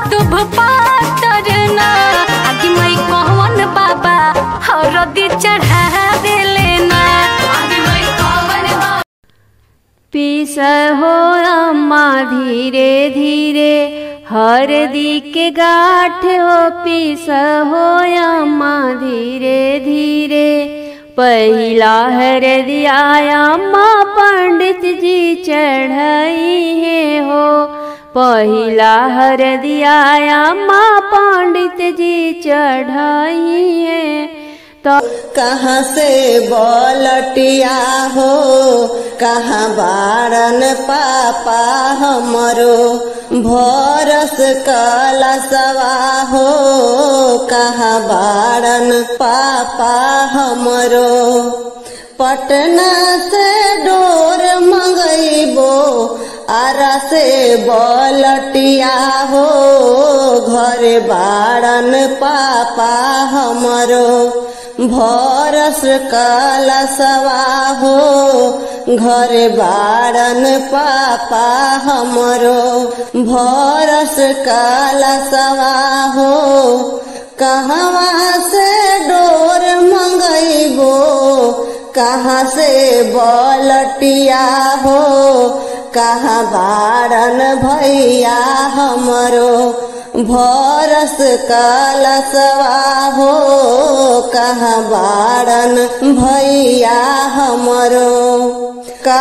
दुभ पातर ना आगे मई कौन बाबा हरदी चढ़ा देले ना आगे मई कौन बाबा पीस हो अम्मा धीरे धीरे हरदी के गाठ हो पीस हो अम्मा धीरे धीरे पहिला हरदिया अम्मा पंडित जी चढ़ाई है हो पहिला हरदिया अम्मा पंडित जी चढ़ाई है तो कहाँ से बोलटिया हो कहाँ बारन पापा हमरो भरस कलसवा हो कहाँ बारन पापा हमरो पटना से डोर मंगैबो आरा से बोलटिया हो घर बारन पापा हमरो भरस कलसवा हो घर बारन पापा हमरो भरस कलसवा हो कहवा से डोर मंगैबो कहाँ से बलटिया हो कहाँ बारन भैया हमरो भरस कलसवा हो कहाँ बारन भैया हमरो का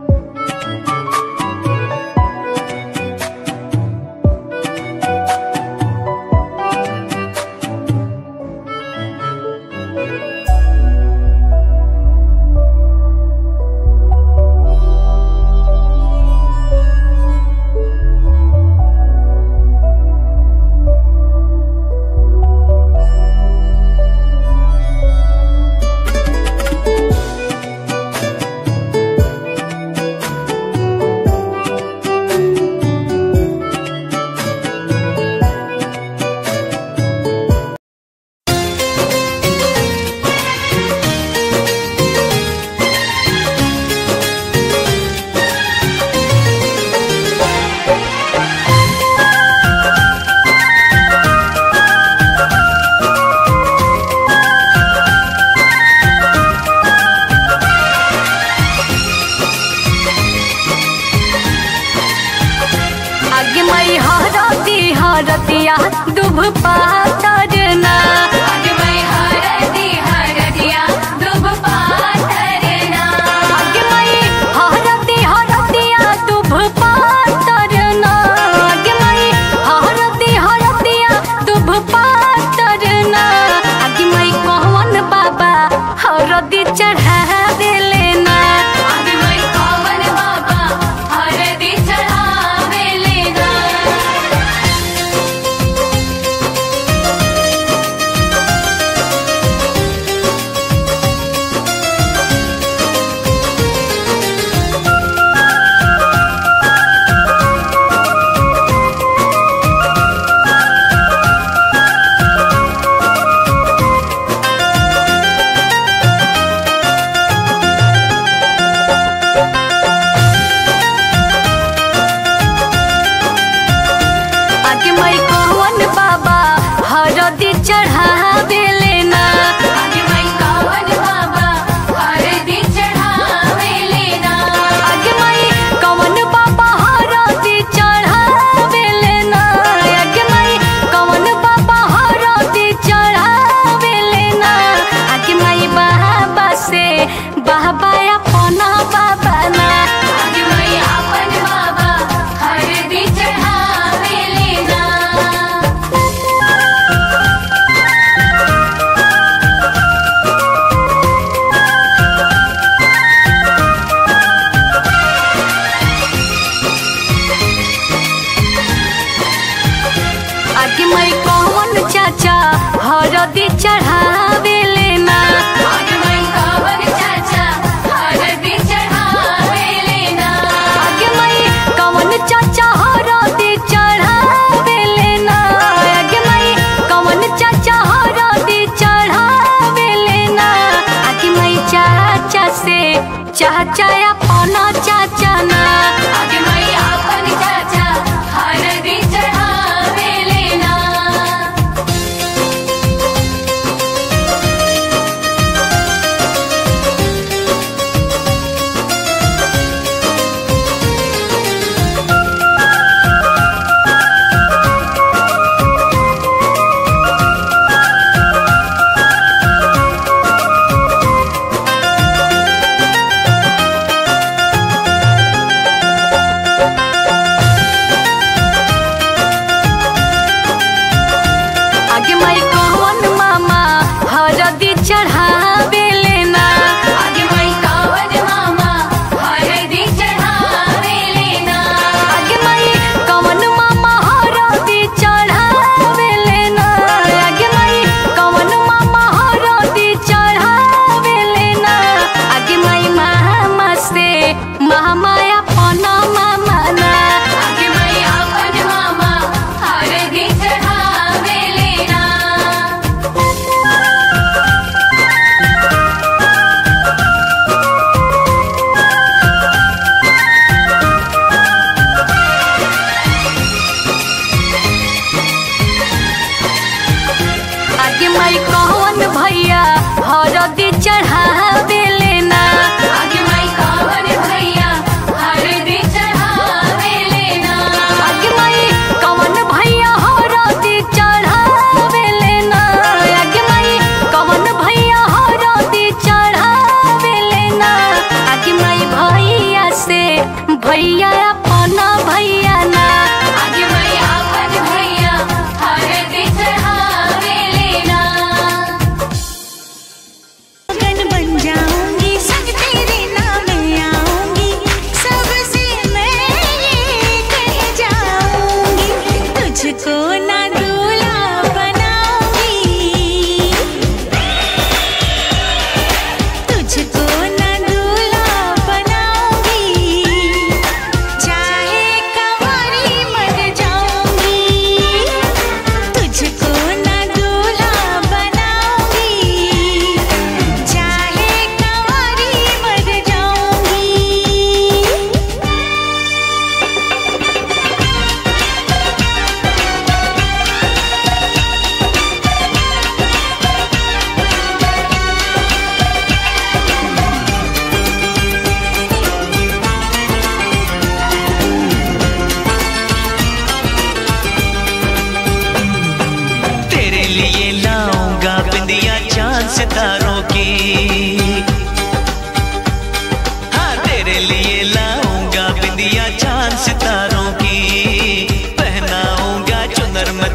आगे मई हरती हरतिया दुभ पातर ना आगे मई हरती हरतिया दुभ पातर ना आगे मई हरती हरतिया दुभ पातर ना आगे मई हरती हरतिया दुभ पातर ना आगे मई कौन बाबा हरदी चढ़ा देले ना आगे मई कौन बाबा हरदी चढ़ा देले ना आगे मई कौन बाबा हरदी चढ़ा देले ना आगे मई कौन बाबा हरदी चढ़ा देले ना आगे मई कौन बाबा हरदी चढ़ा देले ना आगे मई कौन बाबा हरदी चढ़ा देले ना आगे मई बाबा से बाबा अपना बाबा ना आगे मई अपन बाबा हरदी चढ़ा देले ना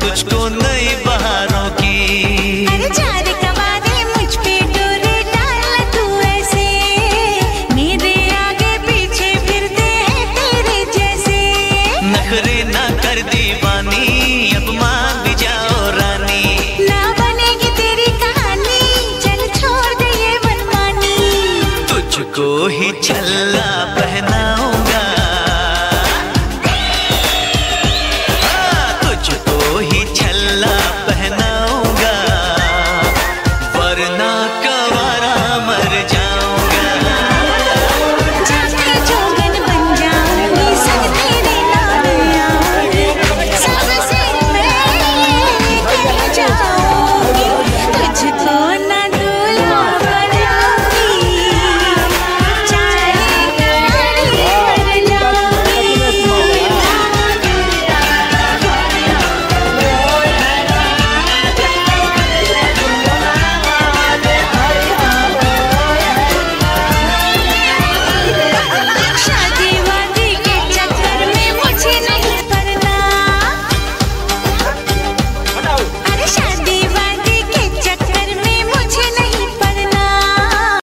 तुझको नहीं